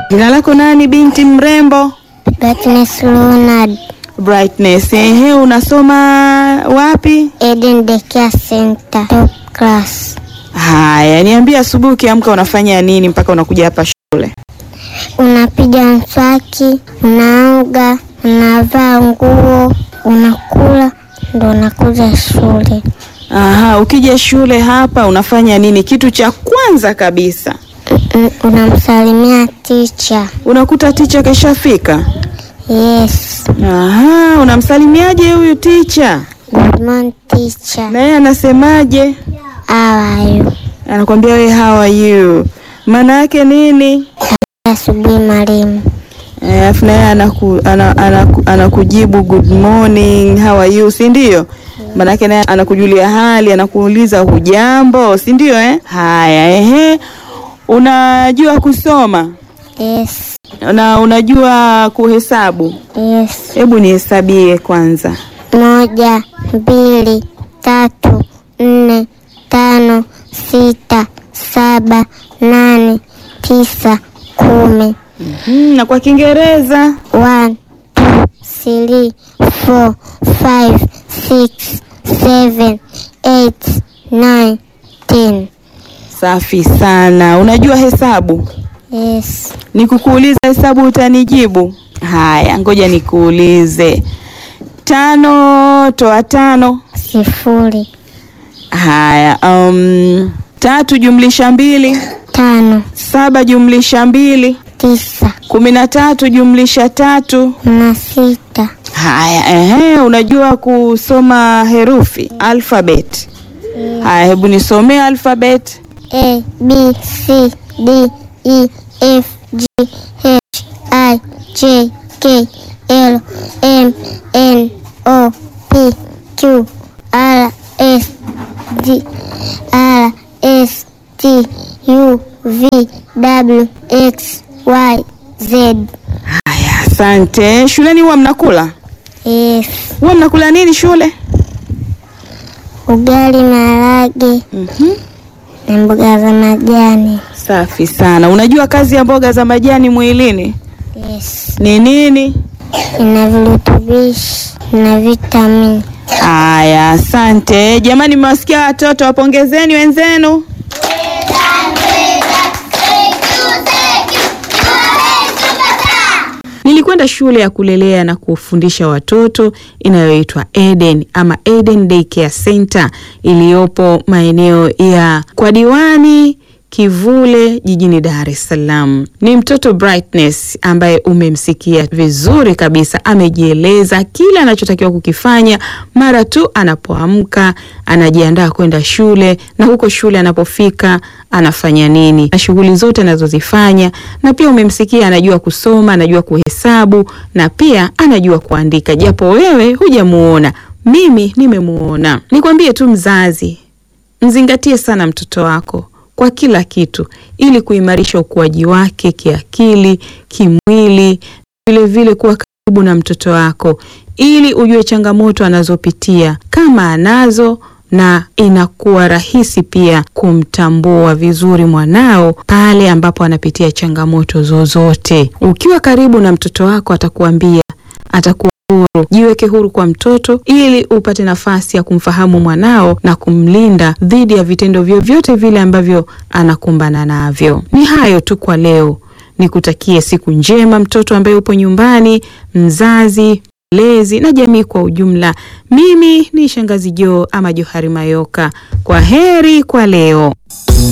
Jina lako nani binti mrembo? Brightness Leonard, Brightness. Ehe, unasoma wapi? Eden Daycare Center, top class. Haya, niambie asubuhi ukiamka unafanya nini mpaka unakuja hapa shule? Unapiga mswaki, unaoga, unavaa nguo, unakula, ndo unakuja shule. Aha, ukija shule hapa unafanya nini? Kitu cha kwanza kabisa Mm, Unamsalimia teacher. unakuta ticha kashafika. Yes, Aha, unamsalimiaje huyu ticha? good morning teacher. Na yeye anasemaje? How are you? Anakwambia we how are you? Maana yake nini? Asubuhi mwalimu. Eh, Alafu na yeye anaku, ana, anaku, anakujibu good morning, how are you, si ndio? Maanake naye anakujulia hali, anakuuliza hujambo, si ndio eh? Haya, ehe. Unajua kusoma Yes, na unajua kuhesabu? yes. Hebu nihesabie kwanza. Moja, mbili, tatu, nne, tano, sita, saba, nane, tisa, kumi. Hmm, na kwa Kiingereza One, two, three, four, five, six, seven, eight, nine, ten. safi sana. Unajua hesabu? Yes. Nikukuuliza hesabu utanijibu? Haya, ngoja nikuulize. Tano toa tano. Sifuri, Haya, um, tatu jumlisha mbili, tano, saba jumlisha mbili, tisa, kumi na tatu jumlisha tatu. na sita. Haya, ehe, unajua kusoma herufi alphabet? Haya, hebu nisomee alphabet. A, B, C, D, E, F, G, H, I, J, K, L, M, N, O, P, Q, R, S, D, R, S, T, U, V, W, X, Y, Z. Haya, asante. Shuleni huwa mnakula? Yes. Huwa mnakula nini shule? Ugali, maharage Mhm. na mboga za majani. Safi sana. Unajua kazi ya mboga za majani mwilini Yes. ni nini? Ina virutubishi na vitamini. Haya, asante jamani. Mmewasikia watoto, wapongezeni wenzenu. Nilikwenda shule ya kulelea na kufundisha watoto inayoitwa Eden ama Eden Daycare Center iliyopo maeneo ya kwa diwani Kivule jijini Dar es Salaam. Ni mtoto Brightness ambaye umemsikia vizuri kabisa, amejieleza kile anachotakiwa kukifanya mara tu anapoamka, anajiandaa kwenda shule, na huko shule anapofika anafanya nini na shughuli zote anazozifanya, na pia umemsikia anajua kusoma, anajua kuhesabu na pia anajua kuandika, japo wewe hujamuona, mimi nimemuona. Nikwambie tu mzazi, mzingatie sana mtoto wako kwa kila kitu ili kuimarisha ukuaji wake kiakili, kimwili, vile vile kuwa karibu na mtoto wako ili ujue changamoto anazopitia kama anazo na inakuwa rahisi pia kumtambua vizuri mwanao pale ambapo anapitia changamoto zozote. Ukiwa karibu na mtoto wako atakuambia, atakuwa huru. Jiweke huru kwa mtoto ili upate nafasi ya kumfahamu mwanao na kumlinda dhidi ya vitendo vyovyote vile ambavyo anakumbana navyo. Ni hayo tu kwa leo. Nikutakie siku njema mtoto ambaye upo nyumbani, mzazi, mlezi na jamii kwa ujumla. Mimi ni Shangazi Joo ama Johari Mayoka. Kwa heri kwa leo.